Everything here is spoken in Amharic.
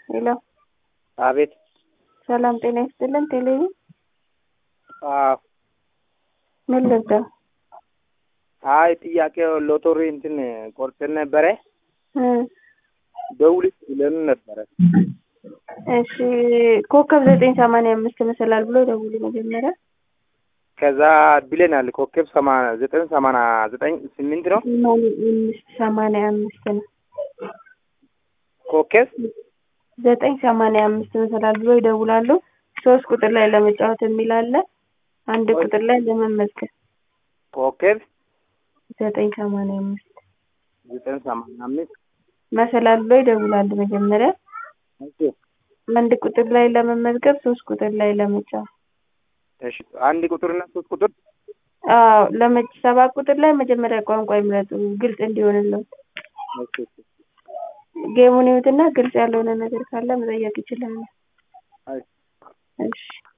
ሄሎ አቤት። ሰላም ጤና ይስጥልን። ቴሌቪ አዎ። ምን ልርዳ? አይ ጥያቄው ሎተሪ እንትን ቆርጠን ነበረ እ ደውልሽ ብለን ነበረ። እሺ ኮከብ ዘጠኝ ሰማንያ አምስት መሰላል ብሎ ደውሉ መጀመሪያ። ከዛ ብለናል። ኮከብ ሰማንያ ዘጠኝ ሰማንያ ዘጠኝ ስምንት ነው ሰማንያ አምስት ሰማንያ አምስት ነው። ኮከብ ዘጠኝ ሰማንያ አምስት መሰላል ብሎ ይደውላሉ። ሶስት ቁጥር ላይ ለመጫወት የሚል አለ። አንድ ቁጥር ላይ ለመመዝገብ ኮከብ ዘጠኝ ሰማንያ አምስት ዘጠኝ ሰማንያ አምስት መሰላል ብሎ ይደውላሉ መጀመሪያ። እሺ አንድ ቁጥር ላይ ለመመዝገብ ሶስት ቁጥር ላይ ለመጫወት እሺ አንድ ቁጥርና ሶስት ቁጥር አዎ ለመጭ ሰባት ቁጥር ላይ መጀመሪያ ቋንቋ ይምረጡ ግልጽ እንዲሆንለት። እሺ እሺ ጌሙን ይዩትና ግልጽ ያልሆነ ነገር ካለ መጠየቅ ይችላሉ። አይ እሺ